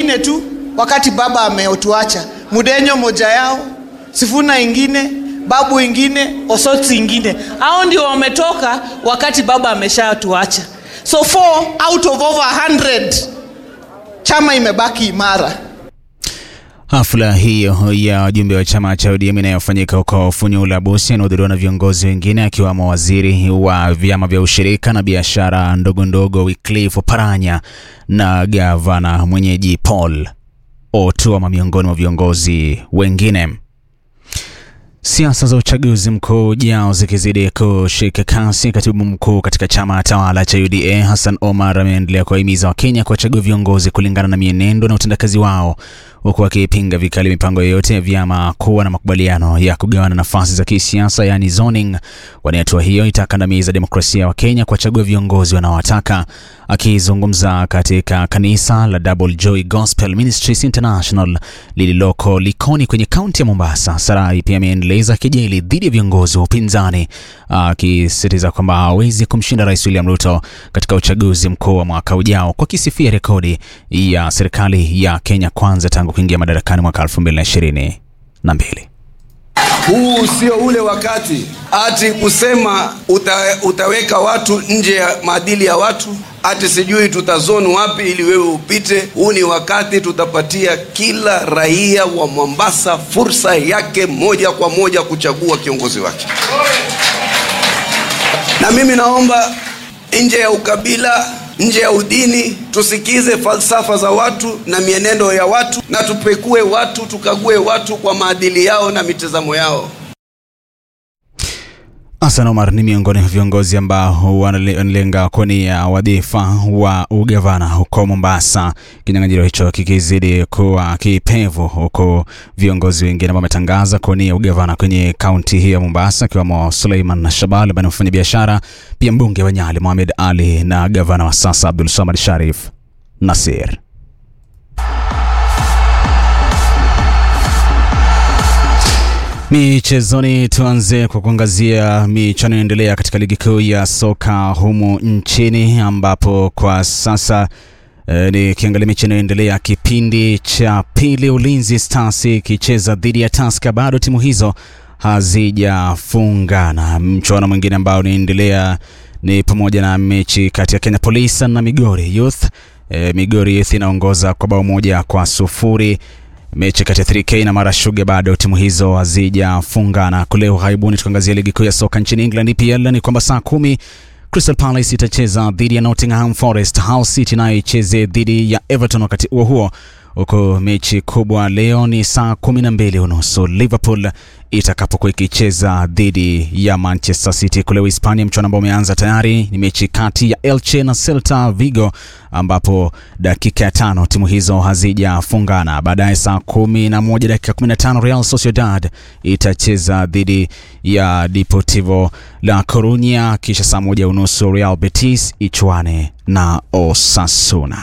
wengine tu wakati baba ameotuacha mudenyo moja yao sifuna ingine babu ingine osoti ingine hao ndio wametoka wakati baba ameshatuacha so four out of over 100 chama imebaki imara Hafla hiyo ya wajumbe wa chama cha ODM inayofanyika huko Funyula Busia inahudhuriwa na viongozi wengine akiwamo waziri wa vyama vya ushirika na biashara ndogo ndogo Wycliffe Oparanya na gavana mwenyeji Paul Otuoma miongoni mwa viongozi wengine. Siasa za uchaguzi mkuu ujao zikizidi kushika kasi, katibu mkuu katika chama tawala cha UDA Hassan Omar ameendelea kuwahimiza Wakenya kuwachagua viongozi kulingana na mienendo na utendakazi wao, huku akipinga vikali mipango yoyote ya vyama kuwa na makubaliano ya kugawana nafasi za kisiasa, yaani zoning, kwani hatua hiyo itakandamiza demokrasia ya Wakenya kuwachagua viongozi wanaowataka. Akizungumza katika kanisa la Double Joy Gospel Ministries International lililoko Likoni kwenye kaunti ya Mombasa, Sarai pia ameendeleza kejeli dhidi ya viongozi wa upinzani akisisitiza kwamba hawezi kumshinda Rais William Ruto katika uchaguzi mkuu wa mwaka ujao, kwa kisifia rekodi ya serikali ya Kenya Kwanza tangu kuingia madarakani mwaka 2022. Huu sio ule wakati ati kusema uta, utaweka watu nje ya maadili ya watu ati sijui tutazonu wapi ili wewe upite. Huu ni wakati tutapatia kila raia wa Mombasa fursa yake moja kwa moja kuchagua kiongozi wake, na mimi naomba nje ya ukabila, nje ya udini, tusikize falsafa za watu na mienendo ya watu, na tupekue watu, tukague watu kwa maadili yao na mitazamo yao. Hassan Omar ni miongoni mwa viongozi ambao wanalenga kuwania wadhifa wa ugavana huko Mombasa, kinyang'anyiro hicho kikizidi kuwa kipevu, huku viongozi wengine ambao wametangaza kuwania ugavana kwenye kaunti hii ya Mombasa, akiwemo Suleiman Shabal ambaye ni mfanyabiashara, pia mbunge wa Nyali Mohamed Ali na gavana wa sasa Abdul Samad Sharif Nasir. Michezoni, tuanze kwa kuangazia michuano inaendelea katika ligi kuu ya soka humu nchini ambapo kwa sasa e, nikiangalia mechi inayoendelea kipindi cha pili, Ulinzi Stars ikicheza dhidi ya Tusker, bado timu hizo hazijafungana. Mchuano mwingine ambao unaendelea ni pamoja na mechi kati ya Kenya Police na Migori Youth. E, Migori Youth inaongoza kwa bao moja kwa sufuri mechi kati ya 3K na Mara Sugar bado timu hizo hazijafungana. Kule ughaibuni, tukiangazia ligi kuu ya soka nchini England EPL, ni kwamba saa kumi Crystal Palace itacheza dhidi ya Nottingham Forest, Hull City nayo icheze dhidi ya Everton wakati huo huo huku mechi kubwa leo ni saa kumi na mbili unusu Liverpool itakapokuwa ikicheza dhidi ya Manchester City. Kule Hispania, mchuano ambao umeanza tayari ni mechi kati ya Elche na Celta Vigo, ambapo dakika ya tano timu hizo hazijafungana. Baadaye saa kumi na moja dakika kumi na tano Real Sociedad itacheza dhidi ya Deportivo La Corunya, kisha saa moja unusu Real Betis ichuane na Osasuna.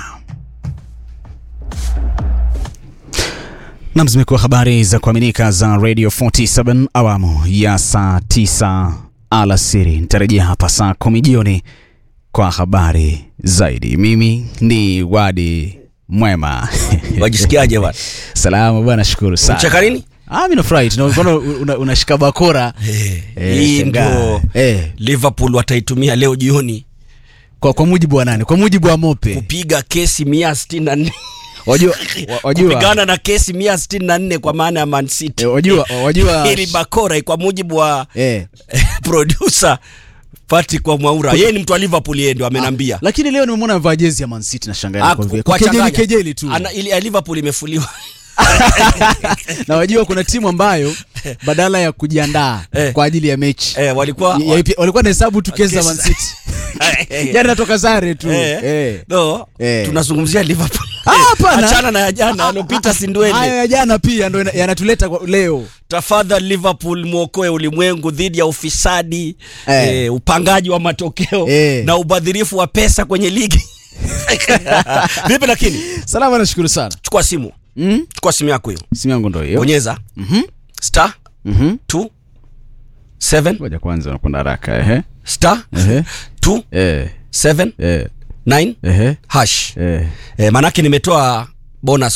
Nam, zimekuwa habari za kuaminika za Radio 47 awamu ya saa 9 alasiri. Nitarejea hapa saa kumi jioni kwa habari zaidi. Mimi ni Wadi Mwema. Wajisikiaje bwana? Salama bwana, shukuru sana. Unacheka nini? Ah, mimi nafurahi. Tunaona una, unashika bakora. Eh, Hii shangaa. ndio Eh, Liverpool wataitumia leo jioni kwa kwa mujibu wa nani? Kwa mujibu wa Mope. kupiga kesi mia sitini na nne Wajua wa- wajua kupigana na kesi mia sitini na nne kwa maana ya Man City. eh, wajua wajua Hili bakora kwa mujibu wa eh producer Pati kwa Mwaura, yeye ni mtu wa Liverpool, yeye ndio amenambia. lakini leo nimemwona amevaa jezi ya Man City na shangaa Ah, kwa vile. kwa Kwa kejeli changanya. kejeli tu. Ana, ili ya Liverpool imefuliwa na wajua kuna timu ambayo badala ya kujiandaa Eh. kwa ajili ya mechi eh, walikuwa ya- ya- walikuwa na hesabu tu kesi za Kesi- Man City. Jana natoka sare tu. Eh, Eh. no, Eh. tunazungumzia Liverpool. Ah, hapana. Achana na ya jana alopita Hayo Sindwele. ya jana pia ndo ina- yanatuleta kwa- leo. Tafadhali Liverpool mwokoe ulimwengu dhidi ya ufisadi Eh. eh, upangaji wa matokeo Eh. na ubadhirifu wa pesa kwenye ligi. Vipi lakini? Salama, nashukuru sana. Chukua simu. Mm? Chukua simu yako hiyo. Simu yangu ndo hiyo. Bonyeza Mhm. star Mhm. 2 7 Ngoja kwanza nakwenda haraka ehe. star Ehe. 2 Eh. 7 Eh. 9 Ehe. hash. Eh. Eh, manake nimetoa bonus